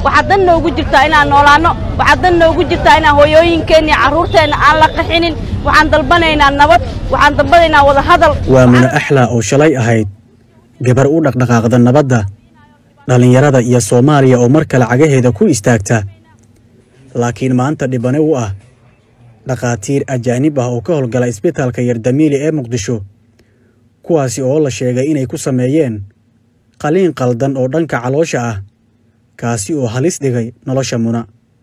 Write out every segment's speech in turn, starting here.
waxaa dan noogu jirtaa inaan noolaanno waxaa dan noogu jirtaa inaan hooyooyinkeenna iyo carruurteenna aan la qaxinin waxaan dalbanaynaa nabad waxaan dalbanaynaa wada hadal waa muna axlaa oo shalay ahayd gabar u dhaqdhaqaaqda nabadda dhallinyarada iyo soomaaliya oo mar kale cagaheeda ku istaagta laakiin maanta dhibane u ah dhakhaatiir ajaanib ah oo ka howlgala isbitaalka yardamiili ee muqdisho kuwaasi oo la sheegay inay ku sameeyeen qaliin qaldan oo dhanka caloosha ah kaasi oo halis dhigay nolosha muna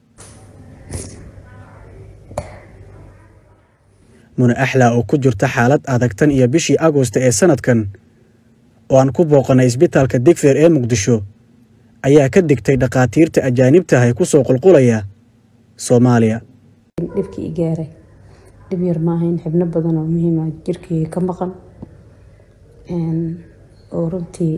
muna axlaa oo ku jirta xaalad adag tan iyo bishii agosta ee sannadkan oo aan ku booqannay isbitaalka digfeer ee muqdisho ayaa ka digtay dhakhaatiirta ajaanibtaah ee ku soo qulqulaya soomaaliya dhibkii i gaaray dhib yar maahayn xibno badan oo muhiima jirkii ka maqan oo runtii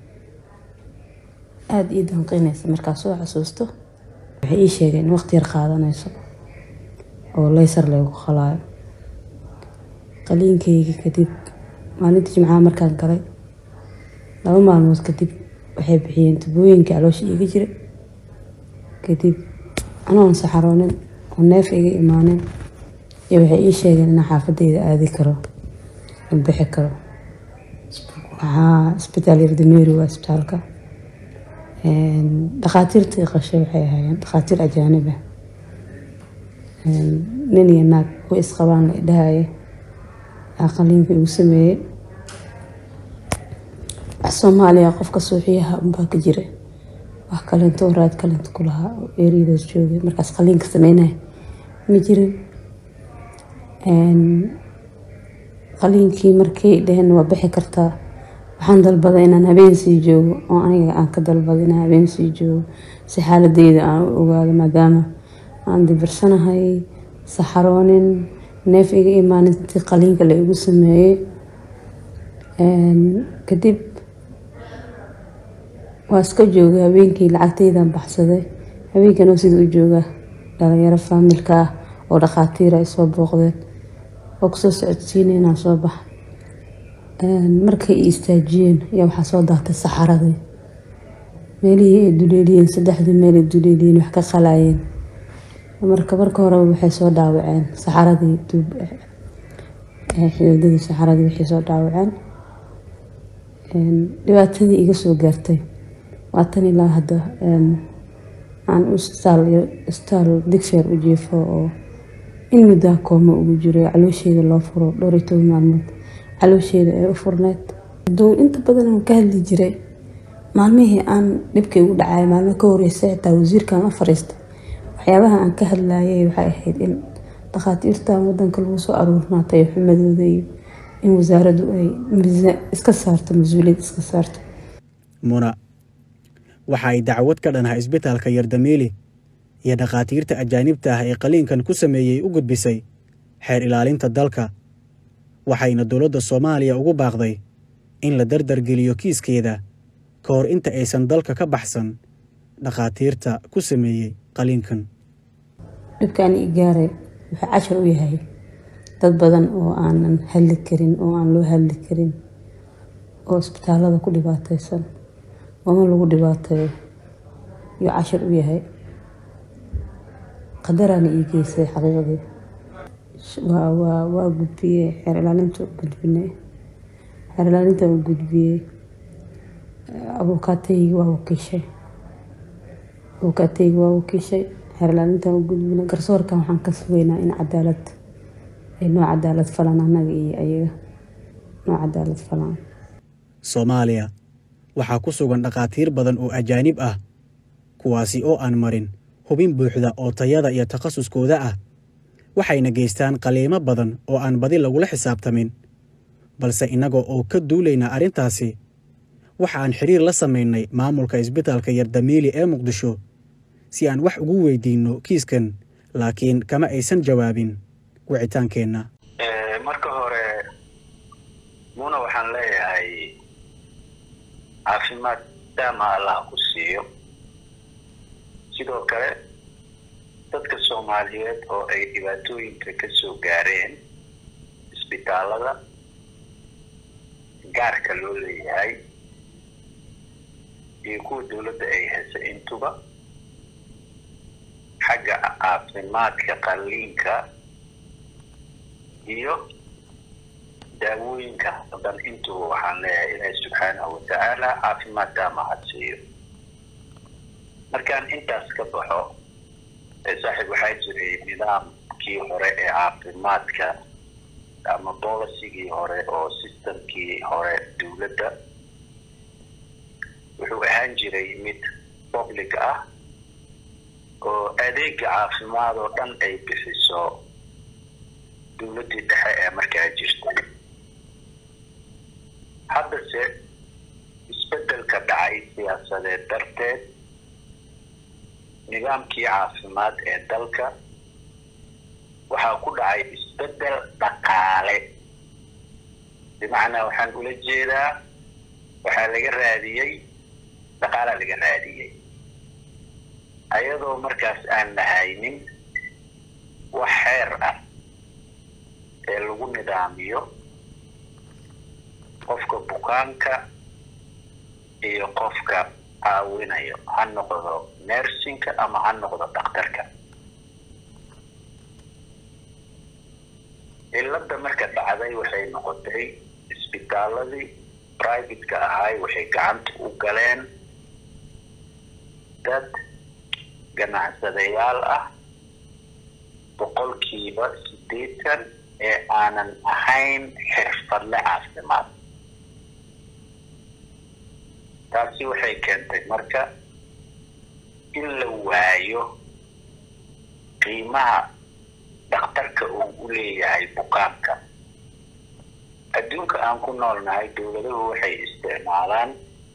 aada ii danqinaysa markaa soo xasuusto waxay ii sheegeen in waqti yar qaadanayso oo leysar laygu qalaayo qaliinkayga kadib maalintii jimcaha markaan galay laba maalmood kadib waxay bixiyeen tubooyinka caloosha iiga jira kadib anoon saxaroonin oo neef iga imaanin iyo waxay ii sheegeen inaan xaafadeyda aadi karo aan bixi karo waxaa isbitaal yardameeri waa isbitaalka dhakhaatiirtii qashay waxay ahaayeen dhakhaatiir ajaanib ah nin iyo naag way isqabaan la idhahaya qaliinka igu sameeyey wax soomaaliya qofka suuxiyaha unbaa ka jira wax kalento raad kalento ku lahaa oo eryadaas joogay markaas qaliinka sameynaya ma jirin qaliinkii markay dheheen waa bixi kartaa waxaan dalbaday inaan habeen sii joogo oo aniga aan ka dalbaday inaan habeen sii joogo si xaaladeyda aan u ogaado maadaama aan dibirsanahay saxaroonin neef iga imaanintii qaliinka la igu sameeyey kadib waa iska joogay habeenkii lacagtaydan baxsaday habeenkanoo sida u jooga dhalinyaro faamilka ah oo dhakhaatiira ay soo booqdeen oo kusoo socodsiinay inaan soo baxa markay i istaajiyeen ayaa waxaa soo daatay saxaradii meelihii ay duleeliyeen saddexdii meel ay duleeliyeen wax ka qalaayeen marka marka horeba waxay soo dhaawaceen saxaradii xididadii saxaradii waxay soo dhaawaceen dhibaatadii iga soo gaartay waa tan ilaa hadda aan isbitaal digfeer u jiifo oo in muddaa kooma ugu jiro caloosheeda loo furo dhowr iyo toban maalmood caloosheeda ay u furneyd aduu inta badan aan ka hadli jiray maalmihii aan dhibkay ugu dhacay maalmo ka horeysa xitaa wasiirkan la fariistay waxyaabaha aan ka hadlayay waxay ahayd in dhakhaatiirtan wadanka lagu soo aruurnaatay xumadooda iyo in wasaaraddu ay iska saarto mas-uuliyad iska saarto muna waxa ay dacwad ka dhanaha isbitaalka yardamiili iyo dhakhaatiirta ajaanibta ah ee qaliinkan ku sameeyey u gudbisay xeer ilaalinta dalka waxayna dowladda soomaaliya ugu baaqday in la dardargeliyo kiiskeeda ka hor inta aysan dalka ka baxsan dhakhaatiirta ku sameeyey qaliinkan dhibkaan i gaaray wuxuu cashar u yahay dad badan oo aanan hadli karin oo aan loo hadli karin oo isbitaalada ku dhibaateysan ooma lagu dhibaateeyo yuu cashar u yahay qadaraana ii geysay xaqiiqdii waa gudbiyey xeer ilaalinta u gudbinay xeer ilaalinta u gudbiyey abuukaataygi waa wakiishay abuukaataygi waa wakiishay xeer ilaalintan u gudbinay garsoorkan waxaan ka sugeynaa in cadaalad ay noo cadaalad falan annaga iyo ayaga noo cadaalad falan soomaaliya waxaa ku sugan dhakhaatiir badan oo ajaanib ah kuwaasi oo aan marin hubin buuxda oo tayada iyo takhasuskooda ah waxayna geystaan qaliimo badan oo aan badi lagula xisaabtamin balse innaga oo ka duulaynaa arrintaasi waxa aan xiriir la samaynay maamulka isbitaalka yardamiili ee muqdisho si aan wax ugu weydiinno kiiskan laakiin kama aysan jawaabin wicitaankeenna marka hore muna waxaan leeyahay caafimaad daama allah ku siiyo sidoo kale dadka soomaaliyeed oo ay dhibaatooyinka ka soo gaareen isbitaalada gaarka loo leeyahay iyo kuwa dowladda ay hesay intuba xagga caafimaadka qalliinka iyo daawooyinka hadan intuba waxaan leeyahay ilaahi subxaanahu watacaala caafimaadkaa mahadsiiyo markaan intaas ka baxo saaxiib waxaa jiray nidaamkii hore ee caafimaadka ama boolicigii hore oo systemkii hore dowladda wuxuu ahaan jiray mid public ah oo adeega caafimaad oo dhan ay bixiso dowladdii dhexe ee markaa jirtay haddase isbeddelka dhacay siyaasadeed darteed nidaamkii caafimaad ee dalka waxaa ku dhacay isbeddel dhaqaale bimacnaa waxaan ula jeedaa waxaa laga raadiyey dhaqaalaa laga raadiyey ayadoo markaas aan lahaynin wax xeer ah ee lagu nidaamiyo qofka bukaanka iyo qofka caawinayo ha noqdo nersinka ama ha noqdo dhakhtarka cilada marka dhacday waxay noqotay isbitaaladii privateka ahay waxay gacanta u galeen dad ganacsadayaal ah boqolkiiba siddeetan ee aanan ahayn xirfadle caafimaad taasi waxay keentay marka in la waayo qiimaha dhakhtarka uu u leeyahay bukaanka adduunka aan ku noolnahay dowladuhu waxay isticmaalaan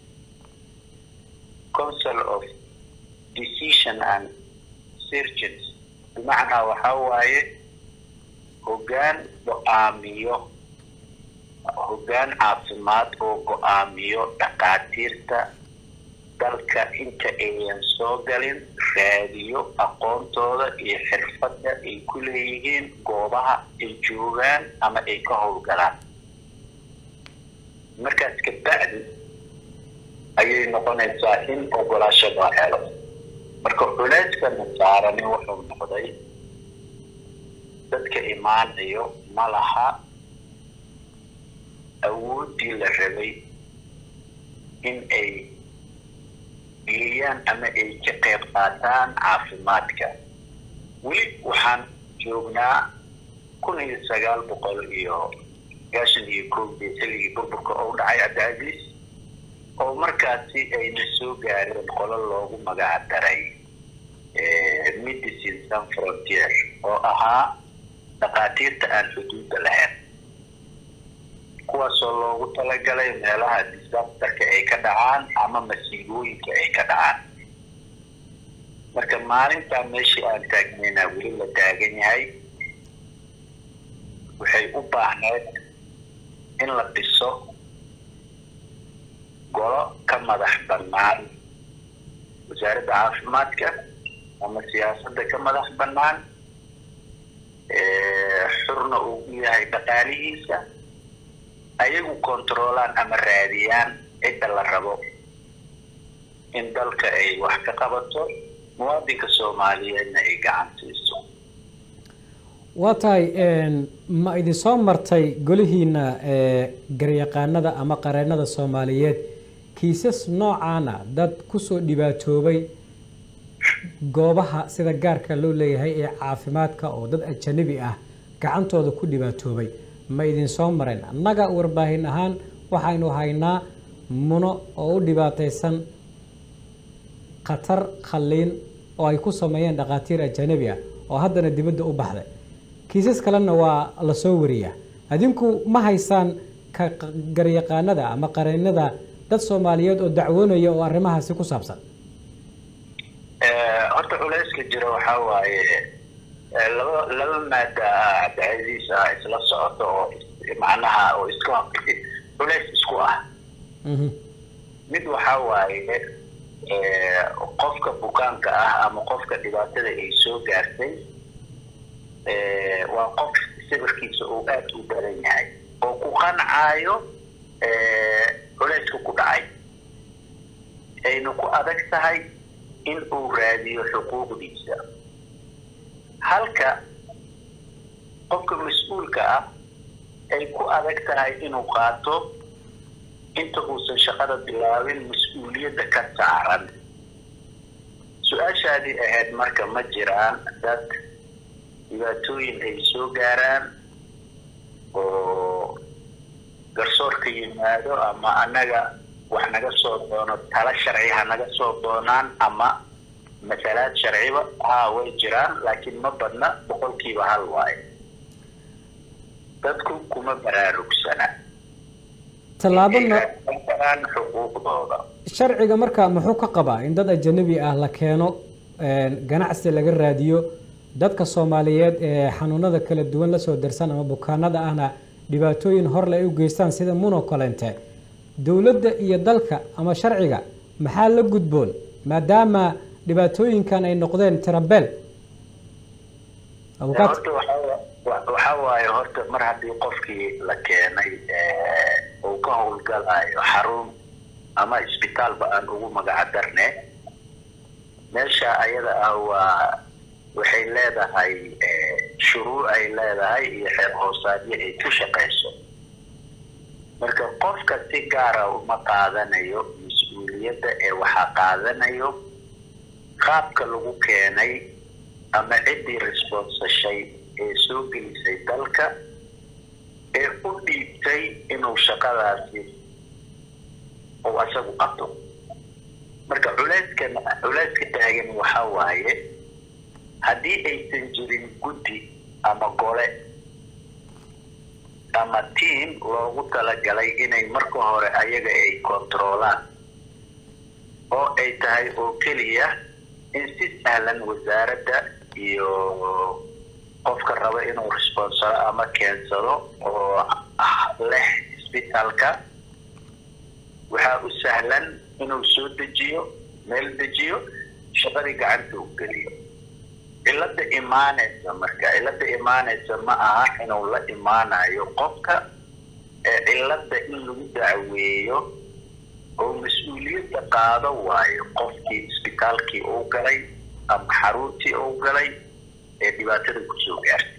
council of decision and surgeons bimacnaa waxaa waaye hoggaan go-aamiyo hoggaan caafimaad oo go-aamiyo dhakhaatiirta dalka inta ayan soo galin raadiyo aqoontooda iyo xirfadda ay ku leeyihiin goobaha ay joogaan ama ay ka howlgalaan markaas kabacdi ayay noqonaysaa in ogolaasho loo helo marka culeyska nasaarani wuxuu noqday dadka imaanayo ma laha awooddii la rabay in ay geeyaan ama ay ka qayb qaataan caafimaadka weli waxaan joognaa kun iyo sagaal boqol iyo sagaashan iyo kowdii xilligii burburka oo dhacay cabdicaziis oo markaasi ayna soo gaareen qolo loogu magac daray medicine san frontier oo ahaa dhakhaatiirta aan xuduudda lahayn kuwaasoo loogu talagalay meelaha disasterka ay ka dhacaan ama masiibooyinka ay ka dhacaan marka maalintaa meeshii aan taagnaynaa weli la taagan yahay waxay u baahneed in la dhiso golo ka madax bannaan wasaaradda caafimaadka ama siyaasadda ka madax bannaan xurna uu u yahay dhaqaalihiisa ayagu controolaan ama raadiyaan cidda la rabo in dalka ay wax ka qabato muwaadinka soomaaliyeedna ay gacan siiso waa tahay ma idinsoo martay golihiina garyaqaanada ama qareennada soomaaliyeed kiisas noocaana dad kusoo dhibaatoobay goobaha sida gaarka loo leeyahay ee caafimaadka oo dad ajanabi ah gacantooda ku dhibaatoobay ma idinsoo mareen annaga warbaahin ahaan waxaynu haynaa muno oo u dhibaataysan khatar khalliin oo ay ku sameeyeen dhakhaatiir ajanabi ah oo haddana dibadda u baxday kiisas kalena waa la soo wariyaa adinku ma haysaan ka garyaqaanada ama qareennada dad soomaaliyeed oo dacwoonaya oo arrimahaasi ku saabsan horta culayska jira waxaa waaye laba laba maada ah cabdicasiis ah isla socoto oo macnaha oo iska culays isku ah mid waxaa waaye qofka bukaanka ah ama qofka dhibaatada ay soo gaartay waa qof sawirkiisa uu aada u daran yahay oo ku qancaayo culayska ku dhacay ayna ku adag tahay in uu raadiyo xuquuqdiisa halka qofka mas-uulka ah ay ku adag tahay inuu qaato inta uusan shaqada bilaabin mas-uuliyadda ka saaran su-aashaadii ahayd marka ma jiraan dad dhibaatooyin ay soo gaaraan oo garsoorka yimaado ama annaga wax naga soo doono tala sharci ha naga soo doonaan ama masalaad sharciba haa way jiraan laakiin ma badna boqolkiiba hal waayo dadku kuma baraarugsana tallaabo no aan xuquuqdooda sharciga marka muxuu ka qabaa in dad ajanabi ah la keeno ganacsi laga raadiyo dadka soomaaliyeed ee xanuunada kala duwan lasoo darsan ama bukaanada ahna dhibaatooyin horle ay u geystaan sida muno kolente dowladda iyo dalka ama sharciga maxaa la gudboon maadaama dhibaatooyinkan ay noqdeen tirabeel abukaat horta waxaa waxaa waaye horta mar haddii qofkii la keenay uu ka howlgalayo xarun ama isbitaalba aan ugu magaca darne meesha ayada ah waa waxay leedahay shuruuc ay leedahay iyo xeer hoosaadyo ay ku shaqayso marka qofka si gaara uma qaadanayo mas-uuliyadda ee waxaa qaadanayo qaabka lagu keenay ama ciddii responsashay ee soo gelisay dalka ee u dhiibtay inuu shaqadaasi uu asagu qabto marka culeyskan culeyska taagan waxaa waaye haddii aysan jirin guddi ama gole ama tiam loogu talagalay inay marka hore ayaga ay kontaroolaan oo ay tahay oo keliya in si sahlan wasaaradda iyo qofka raba inuu responsalo ama keensado oo leh isbitaalka waxaa u sahlan inuu soo dejiyo meel dejiyo shaqadii gacanta u geliyo cilada imaanaysa marka cilada imaanaysa ma aha inuu la imaanayo qofka ee cilada in lagu dacweeyo oo mas-uuliyadda qaado waayo qofkii isbitaalkii uu galay ama xaruntii uu galay ee dhibaatada kusoo gaartay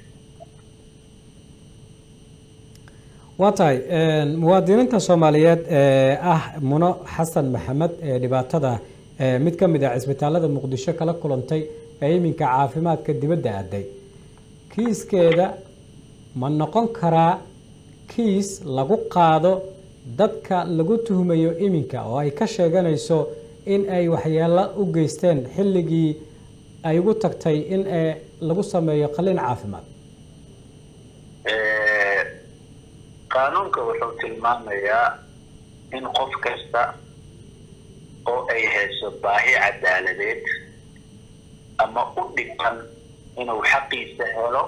waa tahay muwaadiniinta soomaaliyeed ee ah muno xasan maxamed ee dhibaatada mid ka mid ah cisbitaalada muqdisho kala kulantay ee iminka caafimaadka dibadda aaday kiiskeeda ma noqon karaa kiis lagu qaado dadka lagu tuhmayo iminka oo ay ka sheeganayso in ay waxyeelo u geysteen xilligii ay ugu tagtay in lagu sameeyo qalin caafimaad qaanuunka wuxuu tilmaamayaa in qof kasta oo ay hayso baahi cadaaladeed ama u dhigan inuu xaqiisa helo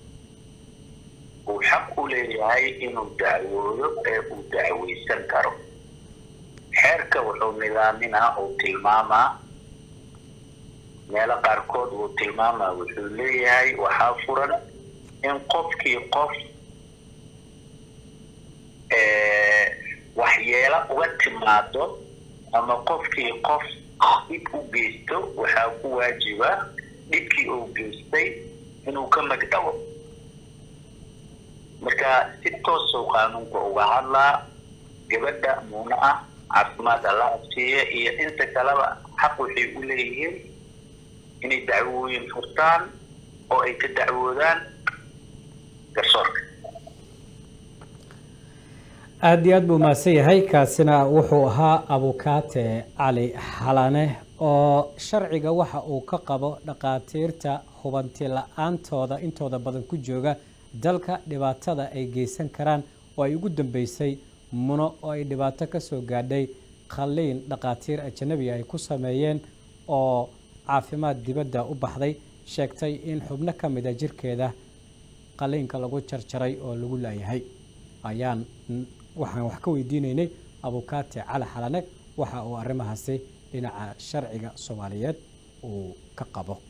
uu xaq u leeyahay inuu dacwoodo ee uu dacweysan karo xeerka wuxuu nidaaminaa uu tilmaamaa meelo qaarkood uu tilmaamaa wuxuu leeyahay waxaa furan in qofkii qof waxyeelo uga timaado ama qofkii qof dhib u geysto waxaa ku waajiba dhibkii uu geystay inuu ka magdhabo marka si toosuu qaanuunka uga hadlaa gabadha muuna ah caafimaad alla afsiiya iyo inta kaleba xaq waxay u leeyihiin inay dacwooyin furtaan oo ay ka dacwoodaan garsoorka aada iyo aad buu mahadsan yahay kaasina wuxuu ahaa abukaate cali xalane oo sharciga waxa uu ka qabo dhaqaatiirta hubanti la-aantooda intooda badan ku jooga dalka dhibaatada ay geysan karaan oo ay ugu dambeysay muno oo ay dhibaato ka soo gaadhay qalliin dhaqaatiir ajanabi ay ku sameeyeen oo caafimaad dibadda u baxday sheegtay in xubno ka mid a jirkeeda qalliinka lagu jarjaray oo lagu laayahay ayaan waxaan wax ka weydiinaynay abukaate cali xalane waxa uu arrimahaasi dhinaca sharciga soomaaliyeed uu ka qabo